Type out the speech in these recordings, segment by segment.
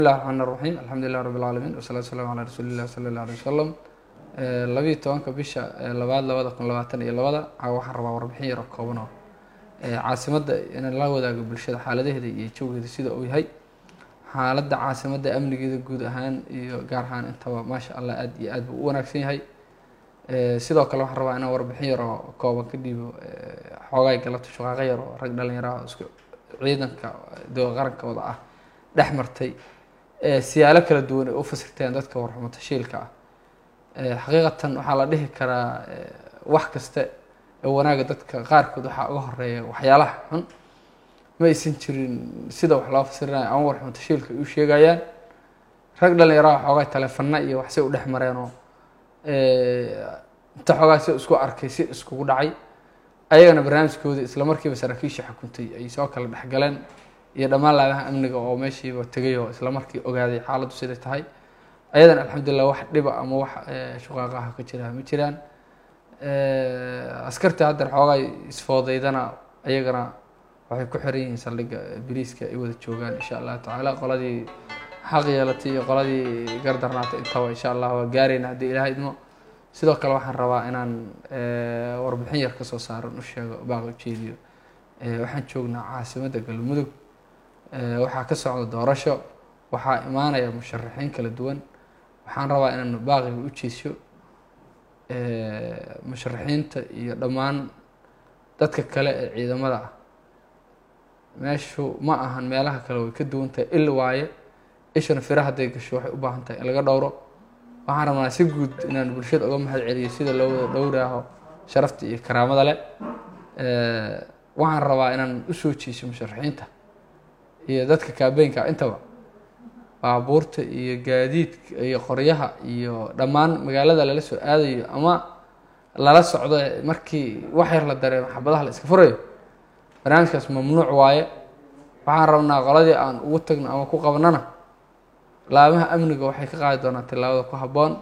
bismillahi raxmaan raxiim alxamdulilah rabbi alcaalamiin wasalatu waslamu calaa rasuulilah sala allah alay wasalam labiiyo tobanka bisha labaad labada kun labaatan iyo labada waxaan rabaa warbixin yaro kooban oo caasimadda inaan la wadaago bulshada xaaladaheeda iyo jawgeeda sida uu yahay xaaladda caasimadda amnigeeda guud ahaan iyo gaar ahaan intaba maasha allah aad iyo aad buu u wanaagsan yahay sidoo kale waxaan rabaa inaan warbixin yaroo kooban ka dhiibo xoogaay galabta shaqaaqo yar oo rag dhalinyaraha isku ciidanka dowla qaranka wada ah dhex martay siyaalo kala duwan ay u fasirteen dadka warxumo tashiilka ah xaqiiqatan waxaa la dhihi karaa wax kasta ee wanaaga dadka qaarkood waxaa uga horeeya waxyaalaha xun ma aysan jirin sida wax loo fasirinayo ama warxumo tashiilka ay u sheegayaan rag dhalinyaraha xoogaa taleefana iyo waxsay u dhex mareenoo inta xoogaa si isku arkay si iskugu dhacay ayagana barnaamijkoodii isla markiiba saraakiisha xukuntay ay soo kala dhexgaleen iyo dhammaan laamaha amniga oo meeshiiba tegay oo isla markii ogaaday xaaladdu siday tahay ayadana alxamdulilah wax dhiba ama wax shuqaaqaha ka jira ma jiraan askarta haddan xoogaa isfoodaydana ayagana waxay ku xiran yihiin saldhigga biriiska ay wada joogaan insha allahu tacaala qoladii xaq yeelatay iyo qoladii gardarnaatay intaba insha allah waa gaarayna haddii ilaah idmo sidoo kale waxaan rabaa inaan warbixin yar kasoo saaran u sheego baaq ujeediyo waxaan joognaa caasimadda galmudug waxaa ka socda doorasho waxaa imaanaya musharaxiin kala duwan waxaan rabaa inaan baaqiga u jeesyo musharaxiinta iyo dhammaan dadka kale ee ciidamada ah meeshu ma ahan meelaha kale way ka duwan tahay il waaye ishana fira hadday gasho waxay u baahan tahay in laga dhowro waxaan rabnaa si guud inaan bulshada uga mahad celiyo sida loo wada dhowraaho sharafta iyo karaamada leh waxaan rabaa inaan usoo jeeso musharaxiinta iyo dadka kaabeynka intaba baabuurta iyo gaadiidka iyo qoryaha iyo dhammaan magaalada lala soo aadayo ama lala socdo markii wax yar la dareemo xabadaha la iska furayo barnaamijkaas mamnuuc waaye waxaan rabnaa qoladii aan ugu tagno ama ku qabanana laamaha amniga waxay ka qaadi doonaa tillaabada ku habboon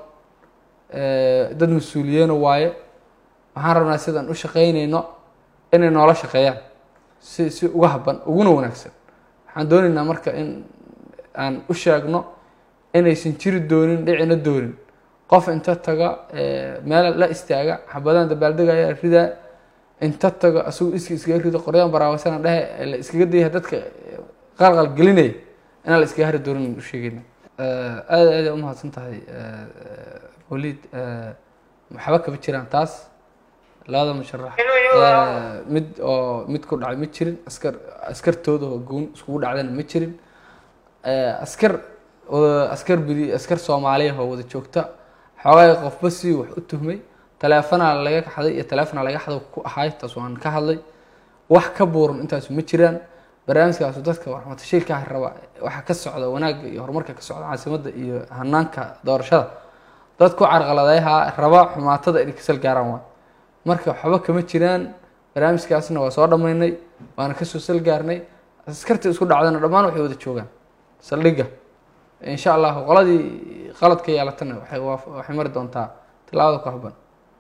dad mas-uuliyeena waaye waxaan rabnaa sidaan u shaqeyneyno inay noola shaqeeyaan si si uga habban uguna wanaagsan waxaan dooneynaa marka in aan u sheegno inaysan jiri doonin dhicina doonin qof inta taga meel la istaaga xabadaan dabaaldegaya ridaa inta tago asagu iski iskaga rido qoryaan baraawasana dhehe la iskaga dayah dadka qalqal gelinaya inaan la iskaga hari doonin u sheegeyna aada aada umahadsan tahay waliid waxba kama jiraan taas labada musharax mid oo mid ku dhacay ma jirin askar askartooda oo goon iskugu dhacdana ma jirin askar askar bidi askar soomaaliya oo wada joogta xoogaa qofba si wax u tuhmay taleefanaa laga xaday iyo taleefona laga xado ku ahaay taas waan ka hadlay wax ka buuran intaasu ma jiraan barnaamijkaasu dadka warxmatashiilkaah raba waxa ka socda wanaagga iyo horumarka ka socda caasimadda iyo hanaanka doorashada dad ku carqaladeyaha raba xumaatada inay kasal gaaraan waa marka waxba kama jiraan barnaamijkaasna waa soo dhammaynay waana kasoo sal gaarnay askarta isku dhacdana dhammaan waxay wada joogaan saldhigga insha allahu qoladii qalad ka yeelatana waxay mari doontaa tilaabada ku habban